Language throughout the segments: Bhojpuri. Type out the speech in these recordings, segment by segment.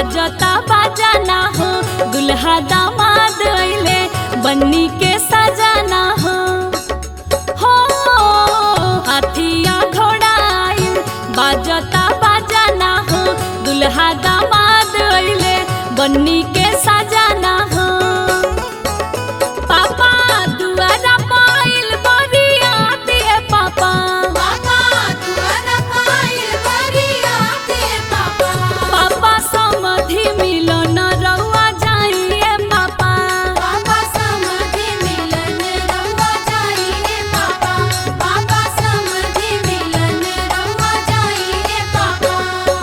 बाजता बाजाना हो दुल्हा दामाद अइले बन्नी के सजाना हो हो हाथिया घोड़ा आइल बाजता बाजाना हो दुल्हा दामाद अइले बन्नी के सजाना हो पापा दुआरा पाइल बरिया दिए पापा पापा दुआरा पाइल बरिया ते पापा पापा समधि मिलन रउआ जाइए पापा पापा समधि मिलन रउआ जाइए पापा पापा समधि मिलन रउआ जाइए पापा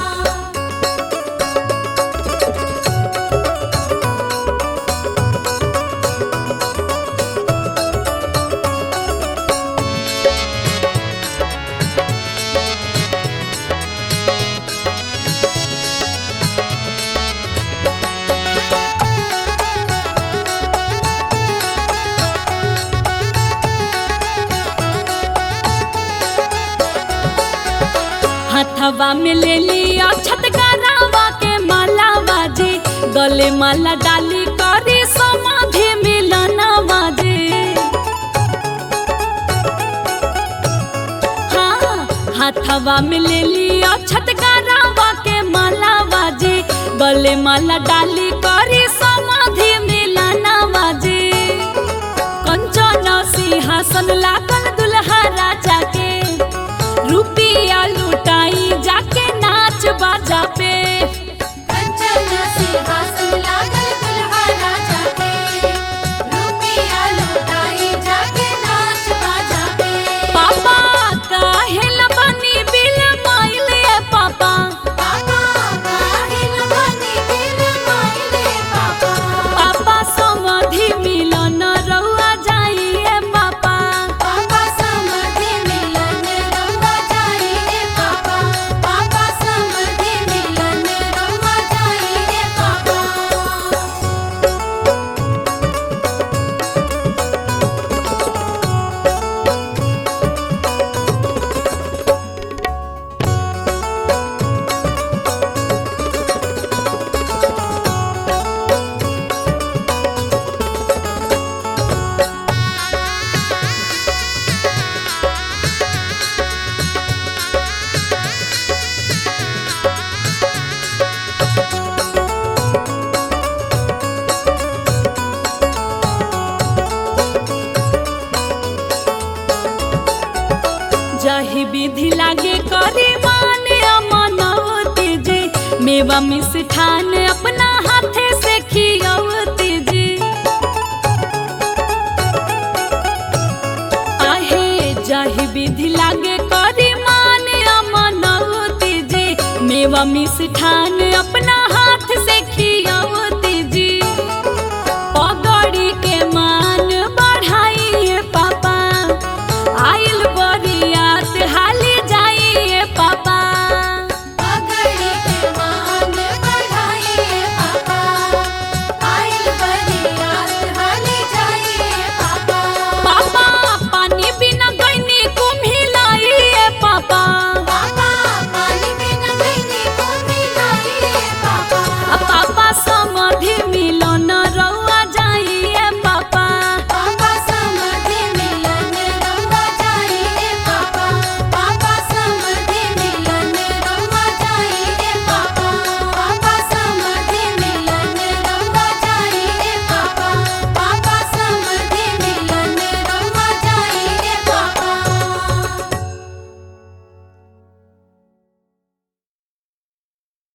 हथवा में ले लिया छतगरावा के माला बाजे गले माला डाली करी समाधि मिलन बाजे हाँ हाथवा में ले लिया छतगरावा के माला बाजे गले माला डाली करी समाधि मिलन बाजे कंचन सिंहासन लागल दुल्हा राजा के रुपिया लुटाई जाके नाच बाजा पे कंचन सिंहासन लागल दुल्हा राजा के रुपिया लुटाई जाके नाच बाजा पे पापा काहेल बनी बिल माइल ए पापा पापा काहिल बनी बिल माइले पापा पापा समधि मिलन रहुआ जाइए पापा पापा समधि मिलन रउआ जाइए पापा पापा समधि मिलन रउआ जाइए पापा जही विधि लागे करे माने अमनवती जी मेवा मिष्ठान अपना हाथे से खियवती जी आहे जही विधि लागे करे माने अमनवती जी मेवा मिष्ठान अपना